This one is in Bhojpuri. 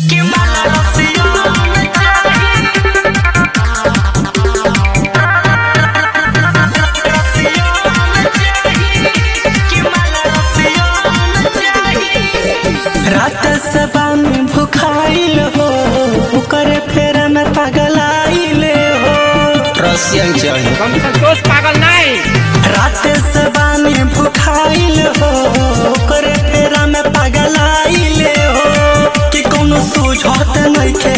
कि मला रसिया में चाही रसिया में चाही कि मला रसिया में चाही रात सबा में भुखाइल हो ओकर फेर में पगलाइल हो रसियन चाहिए हम संतोष पागल नहीं रात सबा में भुखाइल हो ओकर फेरा में पगलाइल हो कि कोनो सुझत नइखे